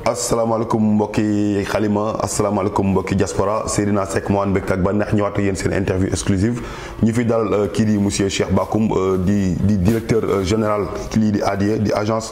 asalaamaaleykum mbokki xalima asalaamaaleykum mbokki diaspora Seydina Seck moo ànd mbégte ak bànneex ñëwaat ak yéen seen interview exclusive ñu fi dalal kii di monsieur Cheikh Bakhoum di di directeur général lii di ADIE di agence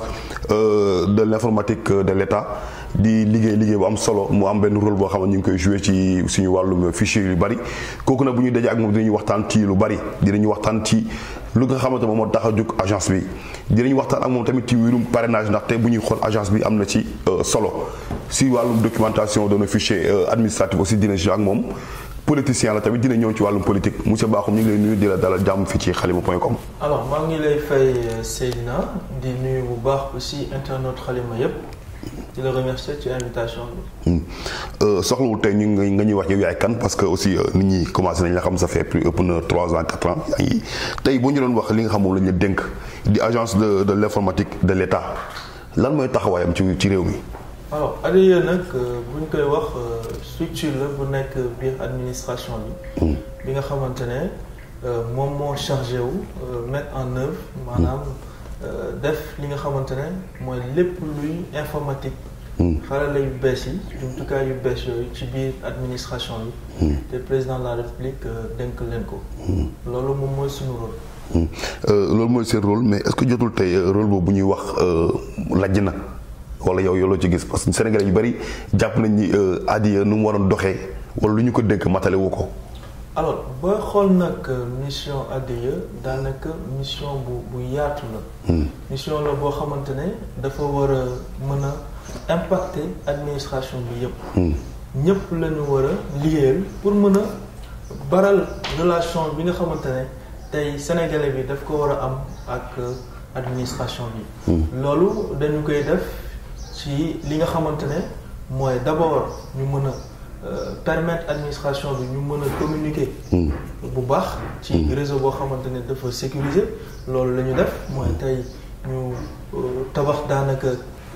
de l'informatique de l'État di liggéey liggéey bu am solo mu am benn rôle boo xam ne ñu ngi koy joué ci suñu wàllum fichier yu bari kooku nag bu ñu dajee ak moom dinañu waxtaan ci lu bari dinañu waxtaan ci lu nga xamante moom moo tax a jóg agence bi dinañu waxtaan ak moom tamit ci wàllum parrainage ndaxte bu ñuy xool agence bi am na ci solo si wàllum documentation de nos fichiers administratifs aussi dina ci ak moom politicien la tamit dina ñëw ci wàllum politique monsieur Bakhoum ñu ngi lay nuyu di la dalal jàmm fii ci xalima point com. alors maa ngi lay fay Seydina di nuyu bu baax aussi internaute xalima yépp di la remercier ci invitation bi. soxlawul tey ñu nga ñuy wax yow yaay kan parce que aussi nit ñi commencé nañ la xam ça fait plus ëpp na trois ans quatre ans yaa ngi tey boo ñu doon wax li nga xam moom la ñu dénk di agence de de l'informatique de l'État lan mooy taxawaayam ci ci réew mi. alors ADIE nag bu ñu koy wax structure la bu nekk biir administration bi. bi nga xamante ne moom moo chargé wu mettre en œuvre maanaam. def li nga xamante ne mooy lépp luy informatique. xarala yu bees yi jumtukaay yu bees yooyu ci biir administration bi. te président de la république dénk leen ko. loolu moom mooy suñu rôle. loolu mooy seen rôle mais est-ce que jotul tey rôle boobu bu ñuy wax lajj na wala yow yow loo ci gis parce que Sénégalais yu bari jàpp nañ ni ADIE nu mu waroon doxee wala lu ñu ko dénk matale wu ko. alors booy xool nag mission ADIE daanaka mission bu bu yaatu la. mission la boo xamante ne dafa war a mën a impacter administration bi yépp ñépp la ñu war a liggéeyal pour mën a baral relation bi nga xamante ne tey sénégalais bi daf ko war a am ak administration bi. loolu dañu koy def ci li nga xamante ne mooy d'abord ñu mën a. permettre administration bi ñu mën a communiquer. bu baax. ci réseau boo xamante ne dafa sécuriser loolu la ñu def mooy tey ñu tabax daanaka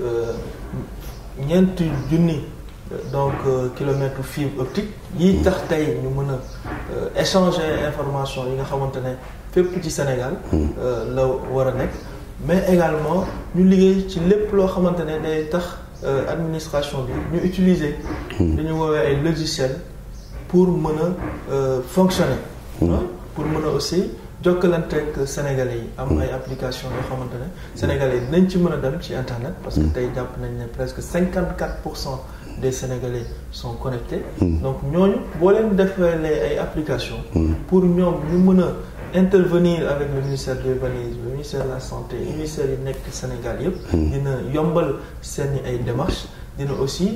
ñeenti junni donc kilomètres fibre optique yi tax tey ñu mën a échanger information yi nga xamante ne fépp ci Sénégal. la war a nekk mais également ñu liggéey ci lépp loo xamante ne day tax. Euh, administration bi ñu utiliser li ñu woowee ay logiciels pour mën a euh, fonctionner mmh. pour mën a aussi jokkalanteeg sénégalais yi am ay application yoo xamante ne sénégalais yi dinañ ci mën a dem ci internet parce que tey jàpp nañ ne presque cinquante quatre pour cent des sénégalais sont connectés mmh. donc ñooñu boo leen defalee ay application mmh. pour ñoom ñu mën a intervenir avec le ministère de l'urbanisme le ministère de la santé ministère yi nekk Sénégal yëpp dina yombal seeni ay démarches dina aussi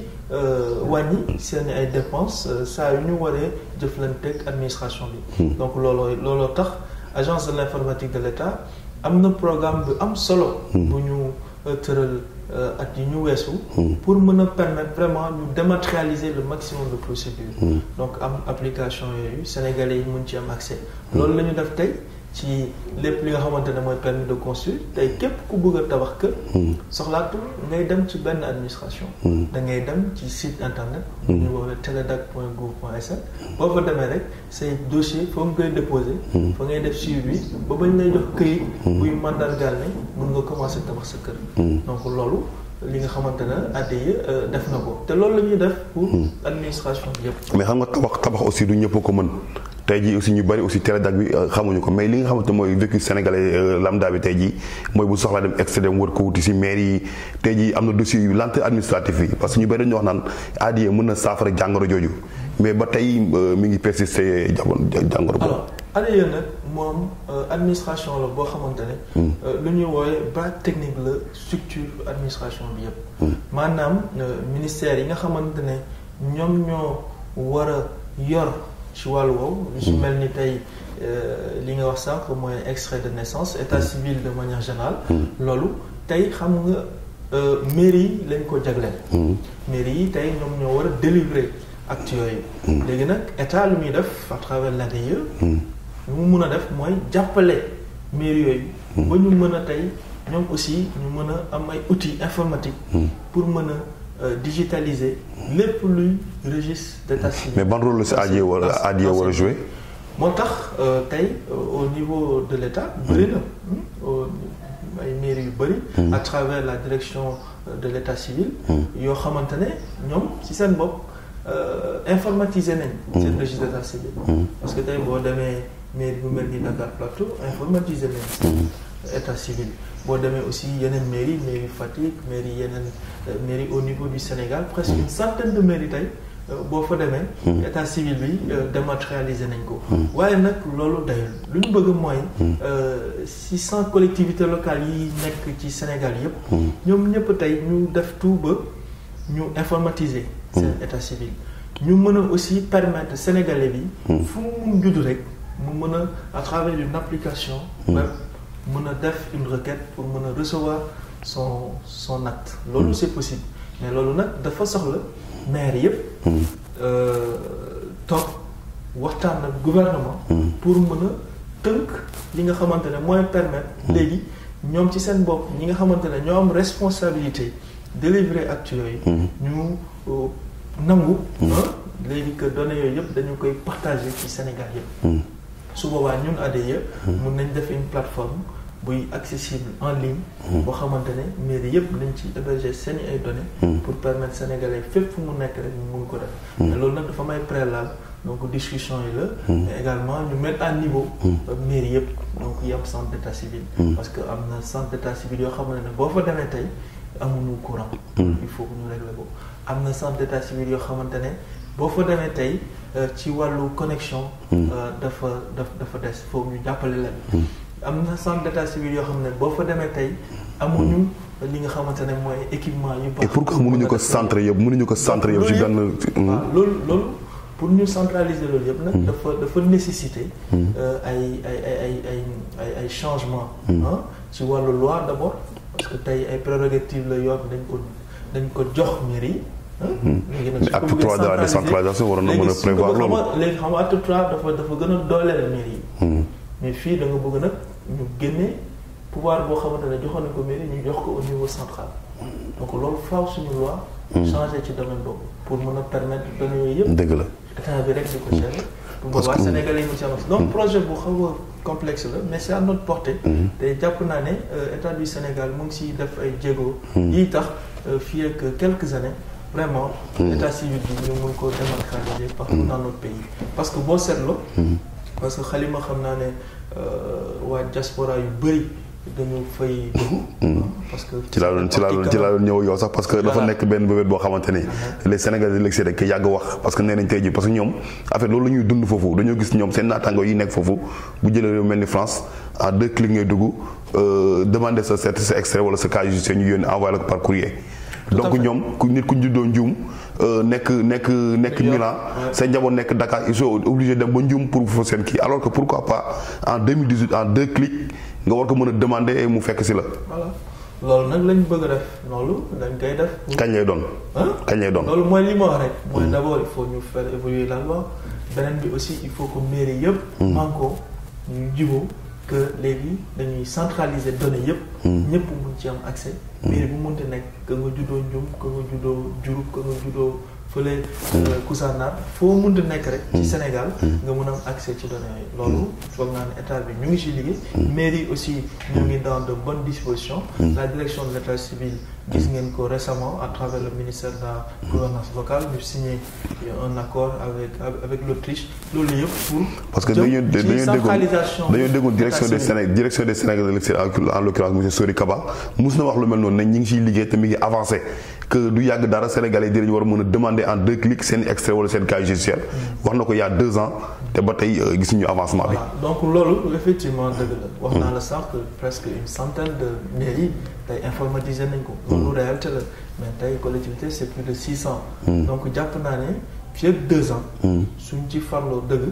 wàññi seeni ay dépenses saa yu ñu waree jëflanteeg administration bi donc looloo looloo tax agence de l'informatique de l'État am na programme bu am solo bu ñu tëral at yi ñu weesu pour mën a permettre vraiment ñu dématérialiser le maximum de procédures donc am application yooyu sénégalais yi mun ci am accès loolu la ñu def tey ci lépp li nga xamante ne mooy permis de construire tey képp ku bëgg a tabax kër soxlaatu ngay dem ci benn administration da ngay dem ci site internet bu ñu woowee teledac point gouv point sn boo fa demee rek say dossier foo nga koy déposer fa ngay def suivi bi ba bañ lay jox këyit buy mandargaal ne mun nga commencer tabax sa kër donc loolu li nga xamante ne ADIE def na ko te loolu la ñuy def pour administration bi yëpp mais xam nga tabax tabax aussi du ñëpp ko mën tey jii aussi ñu bari aussi télédag bi xamuñu ko mais li nga xamante mooy vécu sénégalais lambda bi tey jii mooy bu soxlaa dem extrait dem wër ko wuti ci maire yi tey jii am na dossier yu lenteur administratif yi parce que ñu bari dañu wax naan ADIE mën na saafara jàngoro jooju mais ba tey mi ngi persister jamono jàngoro boobu. alors ADIE nag moom administration la boo xamante ne. lu ñuy woowee base technique la structure administration bi yépp maanaam ministère yi nga xamante ne ñoom ñoo war a yor. ci wàllu woowu lu ci mel ni tey li nga wax sànq mooy extrait de naissance état civil de manière générale loolu tey xam nga mairie yi lañ ko jagleel mairie yi tey ñoom ñoo war a délivrer actes yooyu léegi nag état lu muy def à travers l'ADIE lu mu mun a def mooy jàppale mairie yooyu ba ñu mën a tey ñoom aussi ñu mën a am ay outils informatiques pour mën a digitaliser lépp luy registre d'état civil. mais ban rôle la si ADIE war a ADIE war a jouer. moo tax tey au niveau de l'État bëri na ay mairie mairie yu bëri. à travers la direction de l'état civil. yoo xamante ne ñoom ci seen bopp informatiser nañ. seen registre d'état civil. parce que tey boo demee mairie bu mel ni Dakar Plateau informatiser nañ. état civil boo demee aussi yeneen mairie mairie Fatick mairie yeneen mairie au niveau du Sénégal presque une centaine de mairies tey boo fa demee état civil bi dématérialisé nañ ko waaye nag loolu dayul lu ñu bëgg mooy six cent collectivités locales yi nekk ci Sénégal yëpp ñoom ñëpp tey ñu def tout ba ñu informatiser seen état civil ñu mën a aussi permettre sénégalais bi fu mu judd rek mu mën a à travers une application web mën a def une requête pour mën a recevoir son son acte loolu c'est possible mais loolu nag dafa soxla maire yëpp toog waxtaan ak gouvernement pour mën a tënk li nga xamante ne mooy permettre léegi ñoom ci seen bopp ñi nga xamante ne ñoo am responsabilité délivrer actes yooyu ñu nangu léegi que données yooyu yëpp dañu koy partager ci Sénégal yëpp su boobaa ñun ADIE mun nañ def une plateforme buy accessible en ligne boo xamante ne mairie yëpp nañ ci héberger seeni ay données pour permettre sénégalais fépp fu mu nekk rek ñu mun ko def mais loolu nag dafa may préalable donc discussion yi la mais également ñu mettre à niveau mairie yëpp donc yi am centre d'état civil parce que am na centre d'état civil yoo xamante ne boo fa demee tey amuñu courant il faut que ñu régler ko am na centre d'état civil yoo xamante ne boo fa demee tey ci wàllu connexion dafa daf dafa des foofu ñu jàppale leen am na centre d'état civil yoo xam ne boo fa demee tey amuñu li nga xamante ne mooy équipement yu baax et pourquoi mënuñu ko centre yëpp mënuñu ko centre yëpp ci benn waaw loolu loolu pour ñu centraliser loolu yëpp nag dafa dafa nécessiter ay ay ay ay ay ay ay changement ci wàllu loi d'abord parce que tey ay prérogatives la yoo dañ ko dañ ko jox mairie léegi nag mais acte trois de la décentralisation waroon na mën a prévoir loolu léegi xam nga acte trois dafa dafa gën a dooleel mairie yi mais fii da nga bëgg nag ñu génne pouvoir boo xamante ne joxoon nañ ko mairie ñu jox ko au niveau central donc loolu faaw suñu loi changer ci domaine boobu pour mën a permettre données yooyu yëpp dëgg la état bi rek di ko gérer pour boobaa Sénégalais yi mu ci am donc projet bu xaw a complexe la mais c'est à notre portée te jàpp naa ne état du Sénégal mu ngi siy def ay jéego yii tax fii ak quelques années vraiment état civil bi ñu mun ko démocratiser partout dans notre pays parce que boo seetloo parce que xalima xam naa ne waa diaspora yu bëri dañu fay dugg parce que ci laa doon ci laa doon ci laa doon ñëw yow sax parce que dafa nekk benn bébét boo xamante ni les Sénégalais de l'extérieur dañ koy yàgg wax parce que nee nañ tey ji parce que ñoom affaire loolu la ñuy dund foofu dañoo gis ñoom seen naataango yi nekk foofu bu jëlee réew mel ni France en deux clics ngay dugg demander sa certificat extrait wala sa casier judiciaire ñu yónni envoyé la ko par courrier donc ñoom ku nit ku juddoo njuum nekk nekk nekk Milan seen njaboot nekk Dakar ils sont obligés dem ba njuum pour fa seen kii alors que pourquoi pas en 2018 en deux clics nga war ko mën a demander mu fekk si la. voilà loolu nag lañ bëgg a def loolu dañ koy def. kañ lay doon. kañ lay doon loolu mooy li ma wax rek. mooy d'abord il faut ñu faire évoluer la loi beneen bi aussi il faut que mairie yëpp. manko ñu jubóo que léegi dañuy centraliser données yëpp. ñëpp mun ci am accès. mairie bu mënti nekk ka nga juddoo Ndioum ka nga juddoo Diouroup ka nga juddoo fële Koussanar foo mënti nekk rek. ci Sénégal nga mën a am accès ci données yi. loolu foog naa ne état bi ñu ngi ci liggéey. mairie aussi ñu ngi dans de bonnes dispositions. la direction de l'état civil gis ngeen ko récemment à travers le ministère de la gouvernance locale ñu signé un accord avec avec l'Autriche loolu yëpp pour. parce que dañoo dañoo déggoon dañoo déggoon direction des Sénégal direction des Sénégal en l'occurrence monsieur Sori Kaba mus na wax lu mel noonu ne ñi ngi ciy liggéey te mi ngi avancé que du yàgg dara Sénégalais yi dinañu war a mën a demander en deux clics seen extrait wala seen casier judiciaire wax na ko il y a deux ans te ba tey gisuñu avancement bi. donc loolu effectivement dëgg la. wax naa la sànq presque une centaine de mairies tey informatisé nañ ko. loolu réalité la mais tey collectivité c'est plus de six cents. donc jàpp naa ne fii ak deux ans. suñ ci farloo dëgg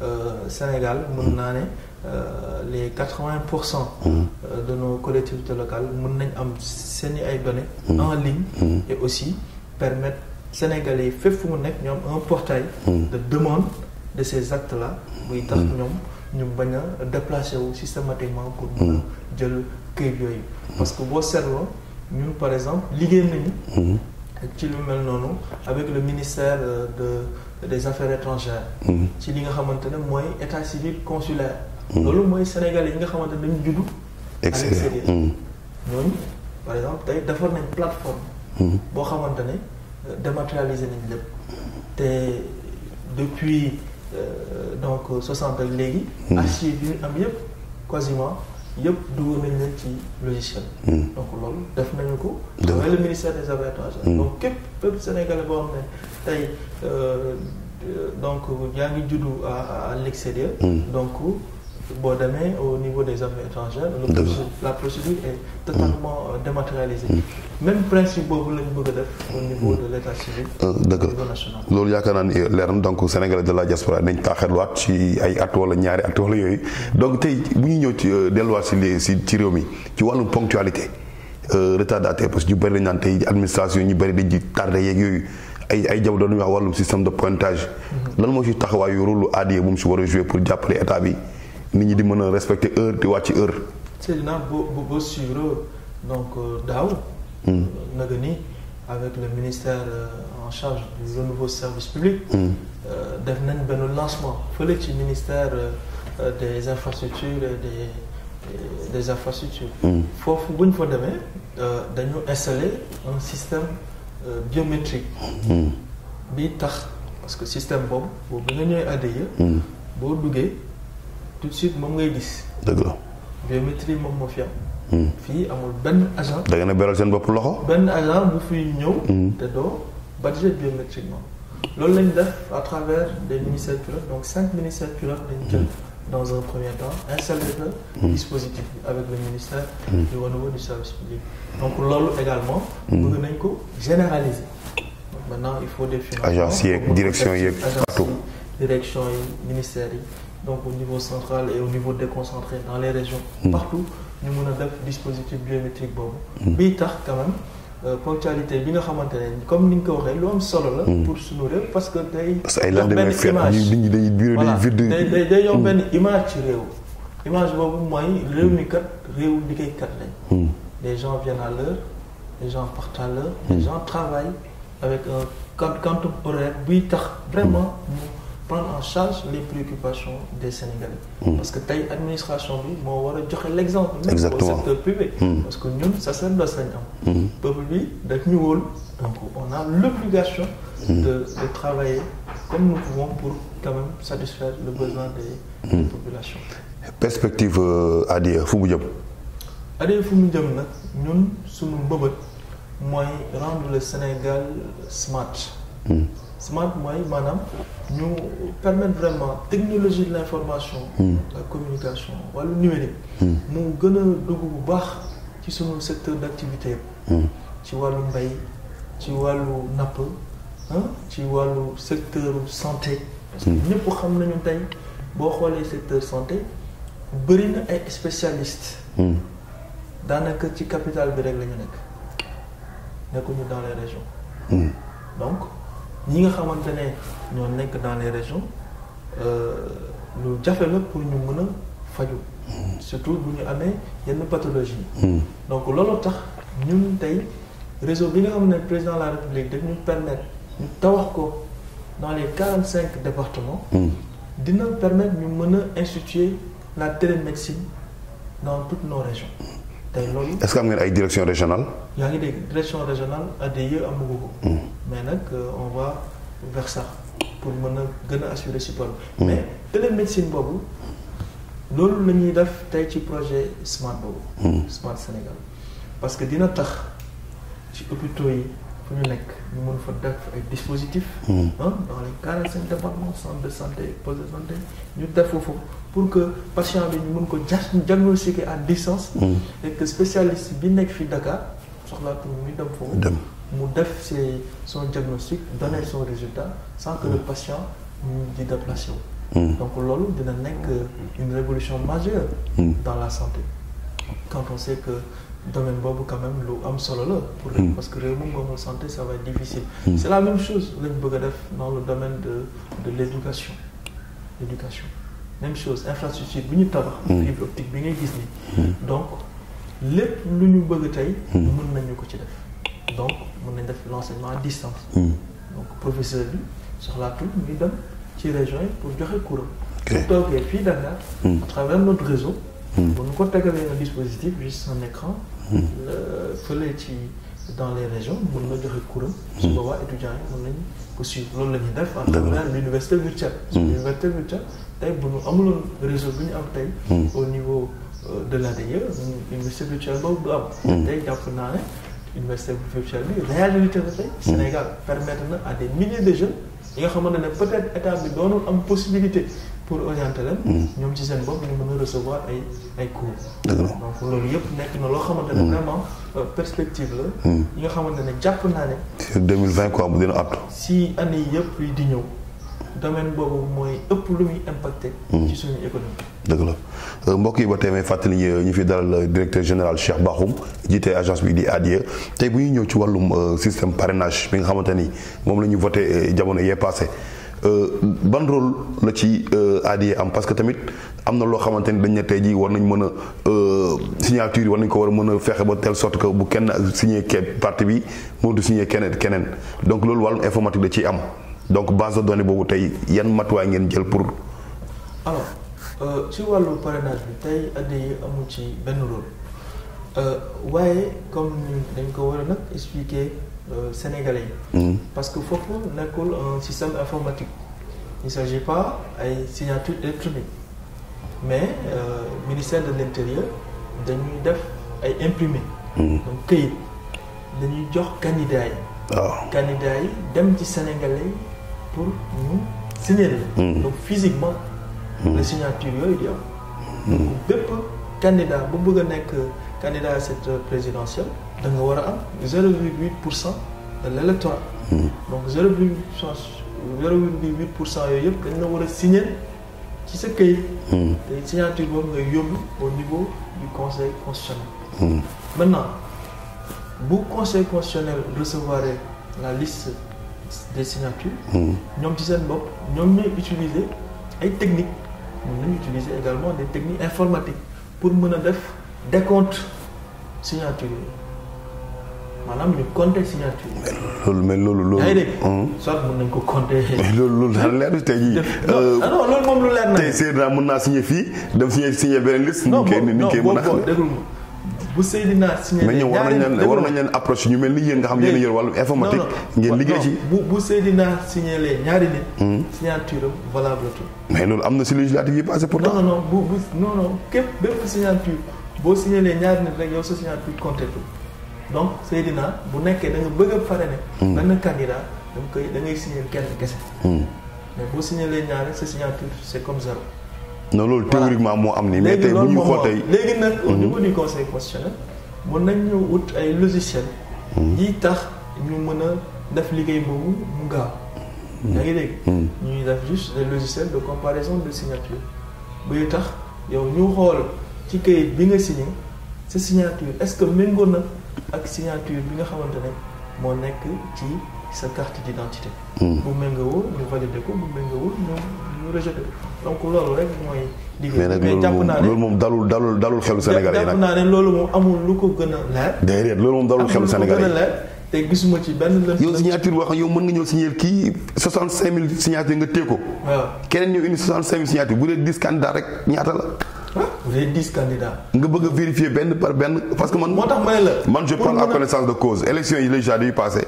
Sénégal mën naa ne. Euh, les quatre-vingts pour cent de nos collectivités locales mën nañ am seeni ay données en ligne et aussi permettre Sénégalais yi fépp fu mu nekk ñoom un portail de demande de ces actes là buy tax ñoom ñu bañ a déplacer wu systématiquement pour mën a jël këyit yooyu parce que boo seetloo ñun par exemple liggéey nañu ci lu mel noonu avec le ministère de des affaires étrangères ci li nga xamante ne mooy état civil consulaire loolu mooy sénégalais yi nga xamante ne dañu juddu à l'extérieur ñooñu par exemple tey defar nañ plateforme boo xamante ne euh, dématérialiser nañ lépp te depuis euh, donc 60 ak léegi archives yi ñu am yëpp quasiment yëpp dugal nañ leen ci logiciel donc loolu def nañu ko Dëgg la. avec le ministère des affaires étrangères donc képp képp sénégalais boo xam ne tey euh, euh, donc yaa ngi juddu à à l'extérieur donc boo demee au niveau des affaires étrangères le Dëgg la. procé- la procédure est totalement euh, dématérialisée même principe boobu lañ bëgg a def au niveau de l'état civil Euh, dëgg au la niveau national loolu yaakaar naa ni leer na donc sénégalais de la diaspora dañ taaxirluwaat ci ay at wala ñaari at wala yooyu donc tey bu ñuy ñëw ci euh, delluwaat si li si ci réew mi ci wàllum ponctualité euh, retardataire parce que ñu bëri dañ naan tey administration ñu bëri dañ ci tardé yeeg yooyu ay ay jamono doon wax wàllum système de pointage lan moo ci taxawaayu rôle ADIE bu mu si war a jouer pour jàppale état bi nit ñi di mën a respecter heure di wàcc heure. Seydina boo boo boo suivre donc euh, daaw naga ni avec le ministère euh, en charge du renouveau service public euh, def nañ benn lancement fële ci ministère euh, euh, des infrastructures et des et des infrastructures foofu bu ñu fa demee euh, dañu installer un système euh, biométrique bi tax parce que système boobu boobu bi nga ñëwee ADIE boo duggee tout de suite moom ngay gis dëgg la biométrie moom moo fi am fii amul benn agent da ngeen a beral seen bopp loxo. benn agent bu fiy ñëw te doo badge biométriquement loolu lañ def à travers des ministères pilotes donc cinq ministères pilotes lañ jël dans un premier temps installé le dispositif bi avec le ministère du renouveau du service public donc loolu également bëgg nañ ko généraliser donc maintenant il faut des financements Agence yeeg, pour mën ko direction def ci yeeg, agence partout. yi, direction yi ministères yi donc au niveau central et au niveau déconcentré dans les régions partout ñu mën a def dispositif biométrique boobu bii tax quand même euh, ponctualité bi nga xamante ne comme ni nga ko waxee lu am solo la pour suñu réew parce que day parce que ay jox lendemain benn fête image. nit ñi dañuy bureau voilà day vide. day day day yomb benn image ci réew image boobu mooy réew mi kat réew liggéeykat lañ les gens viennent à l'heure les gens partent à l'heure les gens travaillent avec un quant- quantum horaire buy tax vraiment ñu prendre en charge les préoccupations des Sénégalais parce que tey administration bi moo war a joxe l'exemple même Exactement. au secteur privé parce que ñun sacerdoce lañ am peuple bi daf ñu wóol donc on a l'obligation de, de travailler comme nous pouvons pour quand même satisfaire le besoin des, des populations perspective euh, ADIE fu mu jëm. adee fu mu jëm nag ñun suñu mbëbët mooy rendre le Sénégal smart smart mooy maanaam ñu permettre vraiment technologie de l'information la communication wàllu numérique mu gën a dugg bu baax ci suñu secteur d'activité yëpp ci wàllu mbay ci wàllu napp ah ci wàllu secteur santé parce que ñëpp xam nañu tey boo xoolee secteur santé bëri na ay spécialistes daanaka ci capitale bi rek la ñu nekk nekkuñu dans les régions donc ñi nga xamante ne ñoo nekk dans les régions euh, lu jafe la pour ñu mën a faju surtout bu ñu amee yenn pathologie donc loolu tax ñun tey réseau bi nga xam ne président de la république daf ñu permettre ñu tawax ko dans les quarante cinq départements dina permettre ñu mën a instituer la télémédecine dans toutes nos régions tey loolu est-ce que am ngeen ay direction régionale. yaa ngi dégg direction régionale ADIE amagu ko mais nag euh, on va vers ça pour mën a gën a assurer support bi mais télémédecine boobu loolu la ñuy def tey ci projet smart boobu smart Sénégal parce que dina tax ci hôpitaux yi fu ñu nekk ñu mën fa def ay dispositifs ah dans les quarante cinq départements centre de santé poste de santé ñu def foofu pour que patient bi ñu mën ko ja diagnostiquer à distance et que spécialiste bi nekk fii Dakar soxlaatul muy dem foofu dem mu def ses son diagnostic donner son résultat sans que le patient ñu di déplacé wu donc loolu dina nekk une révolution majeure dans la santé quand on sait que domaine boobu quand même lu am solo la pour réew parce que réew moom moomul santé ça va être difficile c'est la même chose lañ bëgg a def dans le domaine de de l'éducation l'éducation même chose infrastructure bi ñu tabax fibre optique bi ngay gis ni donc lépp lu ñu bëgg tey mën nañu ko ci def donc mën nañ def l'enseignement à distance donc professeur bi soxlaatul muy dem ci région yi pour joxe cours Ok. su toogee fii Dakar à travers notre réseau bu ñu ko tegalee un dispositif juste un écran fële ci dans les régions mën na joxe cours su boobaa étudiants yi mën nañu poursuivre loolu la ñuy def en travers l'université virtuelle l'université virtuelle tey bu ñu amuloon réseau bi ñu am tey au niveau de l'ADIE université virtuelle boobu du am tey jàpp naa ne université virtuelle bi réalité la tey Sénégal permettre na à des milliers de jeunes yi nga xamante ne peut-être état bi doonul am possibilité pour orienter leen ñoom ci seen bopp ñu mën a recevoir ay ay cours donc loolu yëpp nekk na loo xamante ne vraiment perspective la yi nga xamante ne jàpp naa ne sur 2020 quoi bu dina apte si année yi yëpp yi di ñëw domaine boobu mooy ëpp lu muy impacté ci suñu économie dëgg la mbokk yi ba tey may fàttali ñu fi dalal directeur général Cheikh Bakhoum jiite agence bi di ADIE tey bu ñuy ñëw ci wàllum système parrainage bi nga xamante ni moom la ñu voté jamono yee passé ban rôle la ci ADIE am parce que tamit am na loo xamante ni dañ ne tey jii war nañ mën a signature yi war nañ ko war a mën a fexe ba telle sorte que bu kenn signé ke parti bi moo du signé keneen keneen donc loolu wàllum informatique da ciy am donc base de données boobu tey yan matuwaay ngeen jël pour. alors ci wàllu parrainage bi tey ADIE amul ci benn rôle waaye comme ni dañ ko war a nag expliquer. Sénégalais yi. parce que foofu nekkul un système informatique il ne s'agit pas ay signature électronique mais euh, ministère de l'intérieur dañuy def ay imprimé. donc këyit dañuy jox candidat yi. waaw candidat yi dem ci Sénégalais yi pour ñu signer donc physiquement. la signature yooyu di am. donc bépp candidat bu bëgg a nekk candidat à cette présidentielle. da nga war a am zéro virgule huit pour cent de l'électorat donc zéro virgule zéro virgule huit pour cent yooyu yëpp dañ la war a signer ci sa këyit te signature boobu ngay yóbbu au niveau du conseil constitutionnel maintenant bu conseil constitutionnel recevoir la liste des signatures ñoom ci seen bopp ñoom ñooy utiliser ay techniques mën nañu utiliser également des techniques informatiques pour mën a def décompte signature yi maanaam ñu compter signature loolu mais loolu loolu. yaa ngi dégg. soit mën nañ ko compter. loolu loolu daal leer tey jii. non non loolu moom lu leer na. tey Seydina mën naa signé fii dem signé signé beneen liste. non ni ñu koy mën a xam déglu bu Seydina signé. mais ñoom war nañ leen war nañ leen approche ñu mel ni yéen nga xam yéen a yor wàllu informatique. ngeen liggéey ci bu bu Seydina signé lee ñaari nit. signature am valable tout. mais loolu am na si législative yi passé pourtant. non non bu bu non non képp bépp signature boo signé lee ñaari nit rek yow sa signature compté tout donc Seydina bu nekkee da nga bëgg a parrainer. benn candidat da nga koy da ngay signer kenn kese. mais boo signer leen ñaar sa signature c'est comme zéro. non loolu théoriquement moo am nii. mais tey bu ñu xool tey léegi nag au niveau du conseil constitutionnel mën nañ ñu wut ay logiciel yi tax ñu mën a def liggéey boobu mu gaaw. yaa ngi dégg. ñuy def juste des logiciels de comparaison de signature buy tax yow ñu xool ci kayit bi nga signé sa signature est-ce que méngoo na. ak signature bi nga xamante ne moo nekk ci sa carte d'identité. bu méngawoo ñu validé ko bu méngawoo ñu ñu rejeté ko donc loolu rek mooy. mais nag loolu moom loolu moom dalul dalul dalul xelu Sénégal yi nag jàpp naa ne loolu moom amul lu ko gën a leer. déedéet loolu moom dalul xelu Sénégal yi amul lu ko gën a leer te gisuma ci benn lënd. yow signature boo xam yow mën nga ñëw signer kii 65000 signature nga téye ko. waaw keneen ñëw indi 65000 signature bu dee 10 candidats rek ñaata la. ah vous avez dix candidats. nga bëgg a vérifier benn par benn parce que man. moo tax ma ne la. man je prends à connaissance de cause élection yi législatives yi passé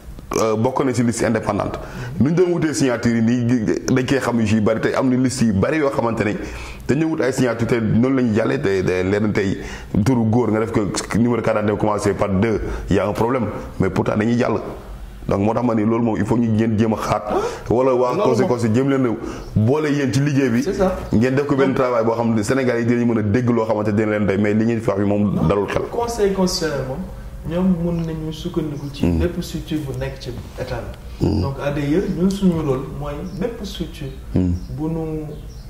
bokk na ci liste indépendante nu ñu doon wutee signature yi nii dañ koy xam yu ci bari tey am na liste yu bari yoo xamante ne dañu wut ay signature te noonu la ñuy jàllee te leen tey turu góor nga def ko numéro carte d'identité commencé par deux y a un problème mais pourtant dañuy jàll. donc moo tax ma ni loolu moom il faut ñu ngeen jéem a xaat wala waa conseil conseil jéem leen a boole yéen ci liggéey bi ngeen def ko benn travail boo xam ne Sénégal yi dinañu mën a dégg loo xamante dina leen doy mais li ngeen fi wax bi moom dalul xel conseil constitutionnel moom ñoom mën nañu sukkandiku ci bépp structure bu nekk ci état bi donc ADIE ñun suñu rôle mooy bépp structure bu nu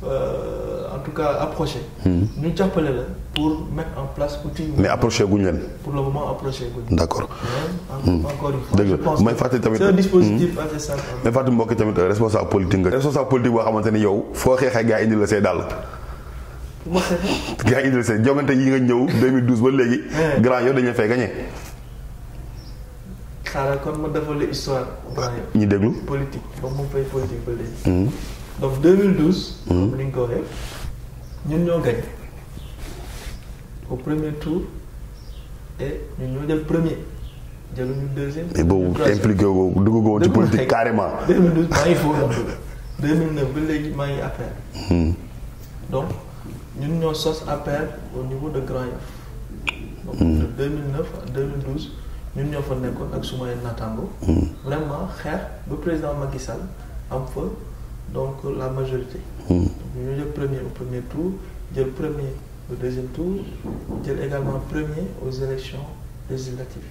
en tout cas approché ñu jàppale la pour mettre en place outil mais approché guñ leen pour le moment approché guñ d'accord encore une fois dëgg je la pense may que fàttali tamit c'est un dispositif assez simple may fàttali mbokki tamit responsable politique nga responsable politique boo xamante ni yow foo xeexee gaa indi la say dàll bu ma xeexee gaa indi la say jongante yi nga ñëw 2012 ba léegi grand yow dañu fay gagné xaaral kon ma defal la histoire grand yow ñu déglu politique ba mu fay politique ba léegi donc 2012 comme ni nga ko waxee ñun ñoo gañ au premier tour et ñun ñoo jël premier jëluñu deuxième. mais boobu troisième. impliqué wu dugg ko woon ci politique carrément. 2012 maa ngi foofu noonu 2009 ba léegi maa ngi APR. donc ñun ñoo sos APR au niveau de Grand Yoff. donc de 2009 à 2012 ñun ñoo fa nekkoon ak sumay naataango. vraiment xeex ba président Macky Sall am fa donc la majorité. donc ñu jël premier au premier tour jël premier au deuxième tour jël également premier aux élections législatives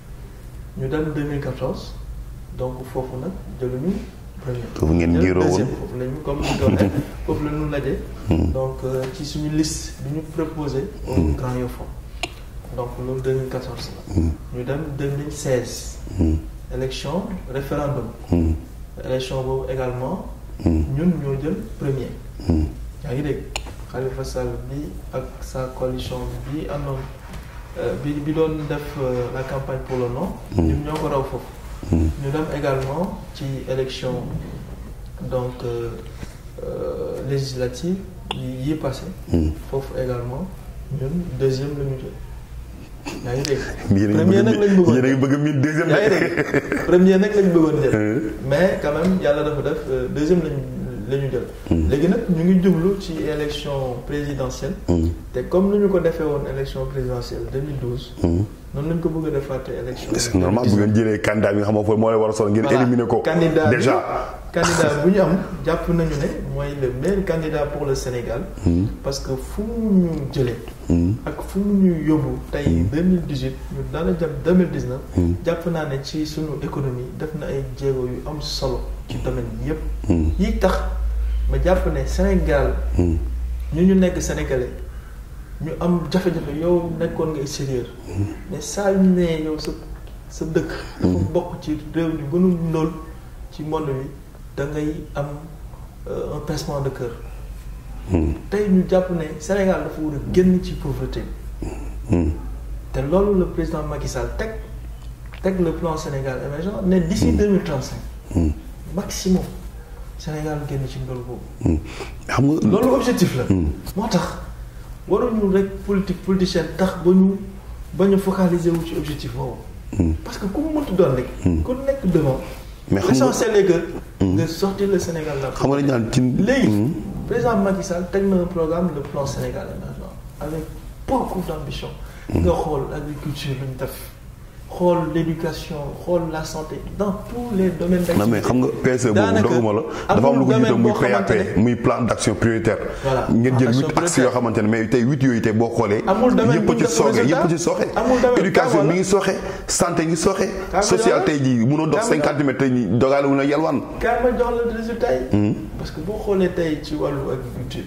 ñu dem 2014 donc foofu nag jëluñu premier. foofu ngeen jël giiroo woon. deuxième foofu la ñu comme ni ko waxee foofu la ñu laje. donc euh, ci suñu liste bi ñu proposé. au Grand Yoff donc loolu 2014 la. ñu dem 2016. élection référendum. élection boobu également. ñun ñoo jël premier. yaa ngi dégg Khalifa Sall bi ak sa coalition bi àndoon euh, bi bi doon def euh, la campagne pour le non. ñun ñoo ko raw foofu. ñu dem également ci élection donc euh, euh, législative yi yi passé foofu également ñun deuxième la ñu jël yaa ngi dégg yéen a premier ngi nag lañ bëgg bëggoon yéen a ngi bëgg mille deuxième yaa ngi de. dégg premier nag lañ bëggoon jël mais quand même yàlla dafa def euh, deuxième lañu la ñu jël léegi nag ñu ngi jublu ci élection présidentielle te comme ni ñu ko defee woon élection présidentielle 2012 noonu lañ ko bëgg a defaate élection c'est normal bu ngeen jëlee candidat bi nga xam ne moo lay war a solo ngeen Voilà. éliminer ko. candidat bi- déjà. candidat bu ñu am jàpp nañu ne mooy le meilleur candidat pour le Sénégal parce que fu mu ñu jëlee ak fu mu ñu yóbbu tey 2018 ñu dara jëm 2019 jàpp naa ne ci suñu économie def na ay jéego yu am solo ci domaine yépp yi tax ma jàpp ne Sénégal ñu ñu nekk sénégalais ñu am jafe-jafe yow nekkoon nga extérieur mais saa yu ne yow sa sa dëkk dafa bokk ci réew yu gënu ndóol ci monde bi da ngay am euh, un pincement de cœur tey ñu jàpp ne Sénégal dafa war a génn ci pauvreté bi te loolu le président Macky Sall teg teg le plan Sénégal émergent ne d'ici deux mille trente cinq maximum Sénégal génn ci ndóol boobu xam nga loolu objectif la moo tax waruñu rek politique politicienne tax ba ñu ba ñu focaliser wu ci objectif boobu parce que ku mu mënti doon rek ku nekk devant Mais xam nga- l'essentiel est que nga sortir le Sénégal là xam nga dañu naan ci. léegi président Macky Sall teg na un programme le plan Sénégal émergent avec beaucoup d'ambition nga xool agriculture lu ñu def xool l'éducation xool la santé dans tous les domaines d'activité non mais xam nga PSE boobu Daanaka doguma la dafa am lu ko amul jiite muy domaine boo PAP xamante ne- muy plan d'action prioritaire. Voilà, ngeen plan jël d'action huit axes prioritaire. yoo xamante ne mais tey huit yooyu tey boo xoolee. Amul domaine yëpp bu a ñu ci def sooxe résultat. yëpp a ci sooxe. Amul domaine, éducation kaama mi la. ngi sooxe santé ngi sooxe. Kaama social la. tey jii mënoo dox Kaama la. cinquante mètres tey jii dogaale wu na yalwaan. kaay ma jox la résultat yi. parce que boo xoolee tey ci wàllu agriculture.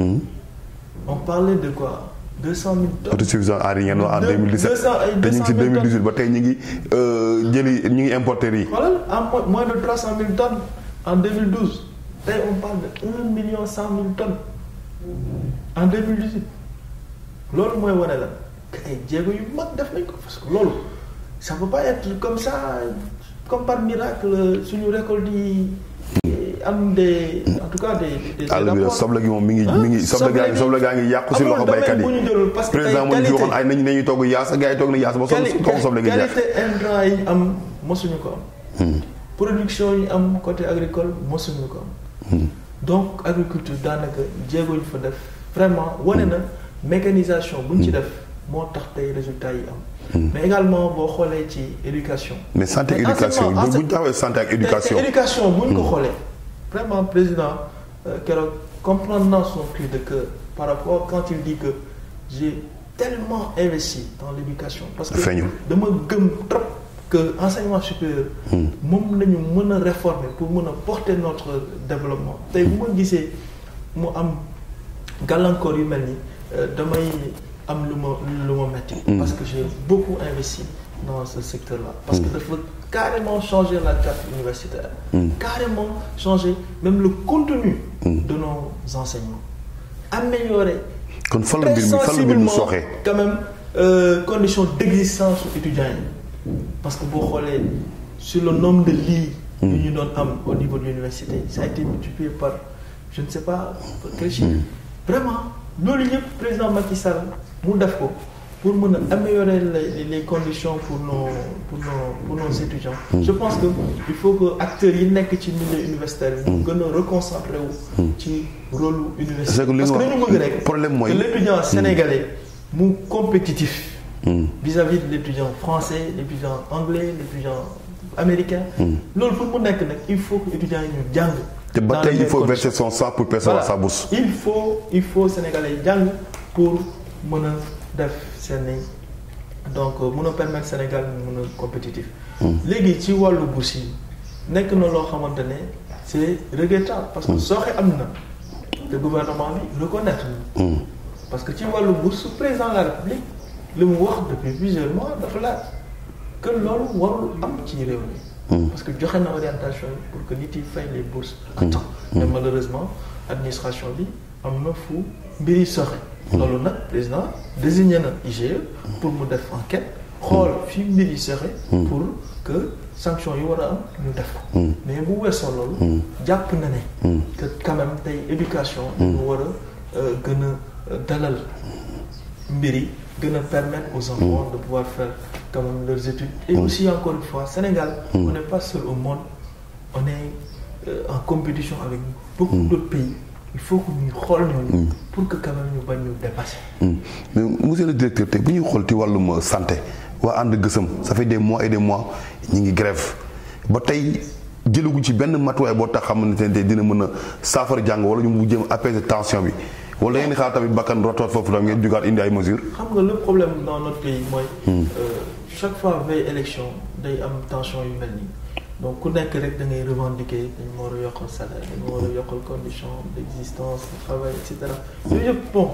on parlait de quoi deux cent mille tonnes. autosuffisance en riz ngeen wax en Deux- 2017 deux cent ay te ñu ngi ci 200 000 2018 ba tey ñu ngi euh, jëli ñu ngi importer riz. xoolal en mo- moins de trois cent mille tonnes en 2012 tey on parle de un million cent mille tonnes en 2018 loolu mooy wane la que ay jéego yu mag def nañ ko parce que loolu ça peut pas être comme ça comme par miracle suñu récolte yi am des en tout cas des des àll bi de rapports. soble gi moom mi ngi mi ngi soble gaa ngi soble gaa ngi yàqu si amul loxo domaine baykat bu ñu jëlul parce yi que président tey moo ñu fi qualité- waxoon ay nañu nañuy togg yaasa gars yi toog na yaasa ba soble quali- toog soble gi jeex. qualité intrant yi ñu am mosuñu ko am. production yi am côté agricole mosuñu ko am. donc agriculture daanaka jéego ñu fa def vraiment wane na mécanisation bu ñu ci def moo tax tey résultats yi am. mais également boo xoolee ci éducation. mais santé Mais éducation enseignement- bu bu ñu taxawee santé ak éducation te éducation bu ñu ko xoolee vraiment président euh, keroog comprendre naa son cri de cœur par rapport quand il dit que j'ai tellement investi dans l'éducation parce que Feeñul. dama gëm trop que enseignement supérieur moom nañu mën a réformer pour mën a porter notre développement tey bu ma gisee mu am gàllankoor yu mel ni euh, damay am lu ma lu ma metti parce que j'ai beaucoup investi dans ce secteur-là parce que dafa carrément changer la carte universitaire carrément changer même le contenu de nos enseignements améliorer kon fan la très mbir mi fan la mbir mi sensiblement sooxee quand même euh, conditions d'existence aux étudiants yi parce que boo xoolee sur le nombre de lits yu ñu doon am au niveau de l'université ça a été multiplié par je ne sais pas par quel chiffre vraiment loolu yëpp président Macky Sall mu def ko pour mën a améliorer les les conditions pour nos pour nos pour nos étudiants. je pense que il faut que acteurs yi nekk ci milieu universitaire bi. ñu gën a reconcentré wu. ci rôle universitaire. parce que dañu bëgg rek. problème mooy que l'étudiant sénégalais mu compétitif. vis-à-vis de l'étudiant français l'étudiant anglais l'étudiant américain. loolu pour mu nekk nag il faut que étudiants yi ñu jàng. te ba tey il faut verser son sang pour percevoir sa bourse. il faut il faut sénégalais yi jàng pour mën a def seen donc mën a permettre Sénégal mën a compétitif. léegi ci wàllu bourse yi nekk na loo xamante ne c'est regrettable parce que sooxe am na te gouvernement bi reconnaître na. parce que ci wàllu bourse président de la République li mu wax depuis plusieurs mois dafa laaj que loolu warul am ci réew mi. parce que joxe na orientation yi pour que nit yi fay les bourses à temps mais malheureusement administration bi am na fu mbiri soxe loolu nag président désigné na IGE pour mu def enquête xool fi mbiri soxe pour que sanction yi war a am ñu def ko mais bu weesoo loolu jàpp na ne que quand même tey éducation ñu war a gën a dalal mbiri gën a permettre aux enfants de pouvoir faire quand même leurs études et aussi encore une fois Sénégal on n'est pas seul au monde on est euh, en compétition avec beaucoup d'autres pays il faut que ñu xool ñooñu pour que quand même ñu bañ ñu dépasser mais monsieur le directeur tey bu ñuy xool ci wàllum santé waa ànd gësëm ça fait des mois et des mois ñi ngi grève ba tey jëlaguñ ci benn matuwaay boo tax xamante ne dina mën a saafara jàng wala ñu mu jëm apaiser tension bi wala ngeen xaar tamit bakkan rotoot foofu tam ngeen jugaat indi ay mesures. xam nga le problème dans notre pays mooy. chaque fois veille élection day am tension yu mel nii donc ku nekk rek da ngay revendiquer dañu war a yokkal salaire dañu war a yokkal condition d'existence de travail et cetera. yooyu yëpp bon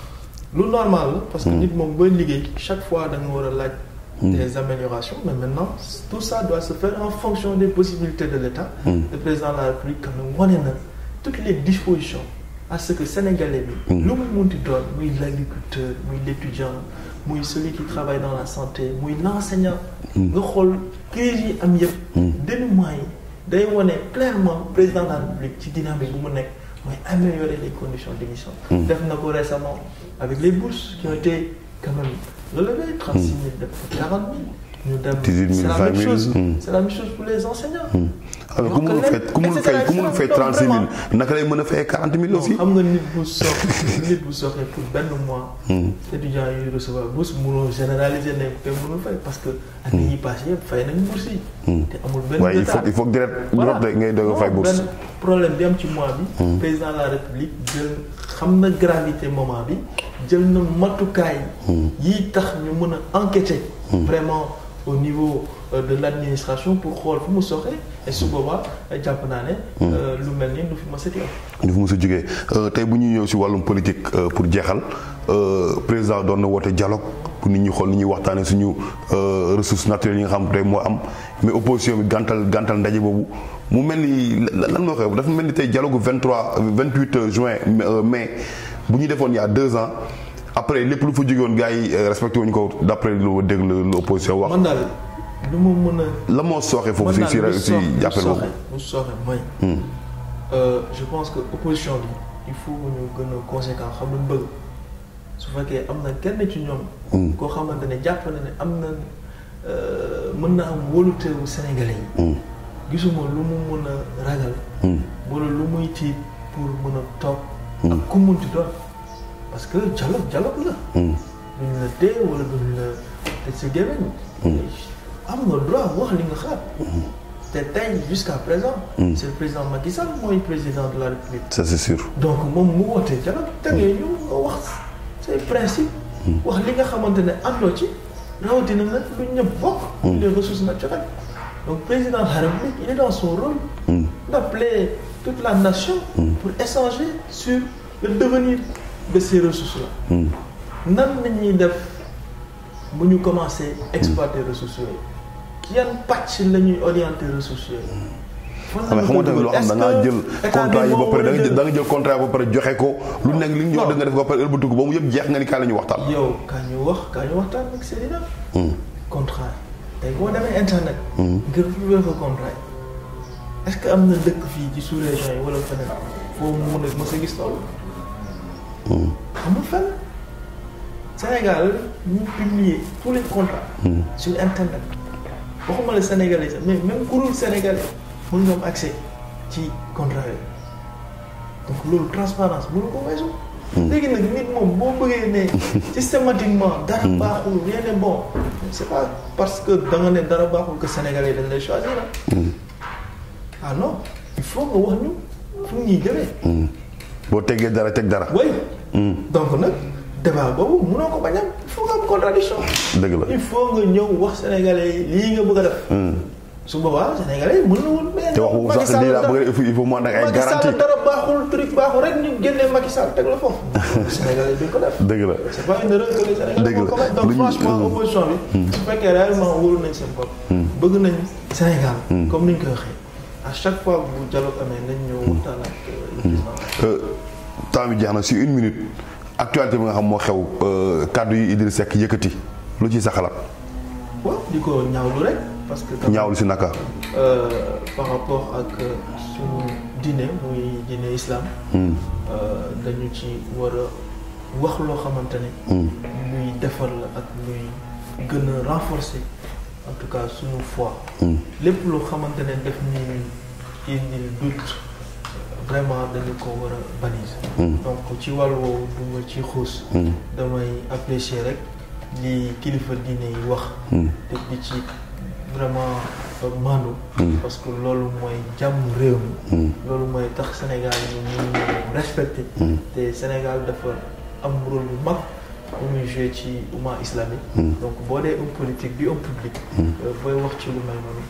lu normal la. parce que nit moom booy liggéey chaque fois da nga war a laaj. des améliorations mais maintenant tout ça doit se faire en fonction des possibilités de l'État. le président de la République quand même wane na toutes les dispositions. à ce que sénégalais bi lu mu munti doon muy l'agriculteur muy l'étudiant muy celui qui travaille dans la santé muy l'enseignant nga xool crise yi am yëpp dénouement yi day wone clairement président de la République ci dynamique bu mu nekk mooy améliorer les conditions d'émission def na ko récemment avec les bourses qui ont été quand même relevées trente-six mille def ko quarante mille ñu dem c'est la même chose c'est la même chose pour les enseignants alors ku mënul fay ku mënul fay ku mënul fay trente six mille naka lay mën a fay quarante mille aussi. xam nga nit bu soxla nit bu soxla pour benn mois. étudiants yuy recevoir bourse mënoo généraliser ne te mënul fay parce que. ak yi ñuy passé yëpp fay nañu bourse yi. te amul benn waaye il faut il faut direct direct ngay doog a fay bourse. benn problème bi am ci mois bi. président de la république jël xam na gravité moment bi jël na matukaay. yi tax ñu mën a enquêter. vraiment au niveau. de l'administration pour xool fu mu soxee et su boobaa jàpp naa ne. lu mel ni du fi mës a jógee. du fi mës a jógee tey bu ñuy ñëw si wàllum politique pour jeexal président doon na woote dialogue pour nit ñi xool ni ñuy waxtaanee suñu ressources naturelles yi nga xam tey moo am mais opposition bi gàntal gàntal ndaje boobu mu mel ni lan moo xew dafa mel ni tey dialogue 23 28 juin mai bu ñu defoon il y a deux ans après lépp lu fa jógewoon gars yi respecté wuñu ko d'après lu dégg lu opposition wax. man daal lu ma mën a. la moo sooxe foofu si si si jàppale boobu lu sooxe mooy. je pense que opposition bi il faut ñu gën a conséquent xam lu bëgg su fekkee am na kenn ci ñoom. koo xamante ne jàpp na ne am na mën na am wóoluteewu Sénégalais yi. gisuma lu mu mën a ragal. wala lu muy tiit pour mën a toog. ak ku munti doon parce que dialogue dialogue la. duñ la dee wala duñ la tëj sa gémmiñ. am nga droit wax li nga xalaat. te tey jusqu'à présent. c'est le président Macky Sall mooy président de la République. ça c'est sûr. donc moom mu wootee dialogue tegee ñu nga wax say principe. wax li nga xamante ne àndoo ci rawatina nag lu ñëpp bokk. les ressources naturelles. donc président de la République il est dans son rôle. d'appeler toute la nation. pour échanger sur le devenir de ces ressources-là. nan la ñuy def bu ñu commencer exploiter ressources yooyu. yan pàcc la ñuy orienter ressources yooyu. xam nga xamante ne loo xam da ngaa jël contrat yi ba pare da nga jël da nga jël contrat ba pare joxe ko. lu nekk li ñu wax da nga def ba pare ëlbatiku ba mu yëpp jeex nga ni kaa la ñu waxtaan. yow kaa ñu wax kaa ñu waxtaan ak Seydina. contrat tey boo demee internet. ngir trouver fa contrat yi. est-ce que am na dëkk fii ci sous-région yi wala feneen foo mu mun a mës a gis loolu. amul fenn Sénégal ñu publier tous les contrats. sur internet waxuma la sénégalais sax mais même kuréel sénégalais mën nga am accès ci contrat yi donc loolu transparence mënu ko weesu. léegi nag nit moom boo bëggee ne systématiquement dara baaxul rien n'est bon c'est pas parce que da nga ne dara baaxul que sénégalais dañ lay choisir ah non il faut nga wax ñu fu ñuy jëlee. boo teggee dara teg dara. oui. donc nag débat boobu mënoo ko bañ a il faut nga am contradiction dëgg la il faut nga ñëw wax sénégalais yi lii nga bëgg a def. su boobaa sénégalais yi mën na woon. mais te wax boobu sax lii laa bëgg il faut il faut mu ànd ak ay Macky garantie Sall dara baaxul truc baaxul rek ñu génnee Macky Sall teg la foofu. sénégalais yi duñ ko def. dëgg la c'est pas une erreur que les sénégalais Dëgg la. vont commettre. donc Lu ñu- franchement euh, opposition bi. su fekkee réellement wóolu nañ seen bopp. bëgg nañ Sénégal. comme ni ñu koy waxee à chaque fois bu dialogue amee nañ ñëw waxtaan ak euh, le président. Euh, temps bi jeex na si une minute actualité bi nga xam moo xew euh, kàddu yi Idriss Seck yëkkati lu ci sa xalaat waaw di ko ñaawlu rek parce que. tamit, ñaawlu si naka. euh, par rapport ak euh, suñu diine muy diine islam. Hmm. euh, dañu ci war a wax loo xamante ne. Hmm. luy defar la ak luy gën a renforcer en tout cas suñu foi. Hmm. lépp loo xamante ne def ni indil doute vraiment dañu ko war a bannir. Hmm. donc ci wàll woowu du ma ci xuus. Hmm. damay apprécier rek li kilifa diine yi wax. Hmm. te di ci vraiment euh, maandu. Hmm. parce que loolu mooy jàmm réew mi. Hmm. loolu mooy tax Sénégal ñu mun ñu respecté. Hmm. te Sénégal dafa am rôle bu mag bu muy joué ci umma islamique. Hmm. donc boo dee homme politique di homme public. Hmm. euh, booy wax ci lu mel noonu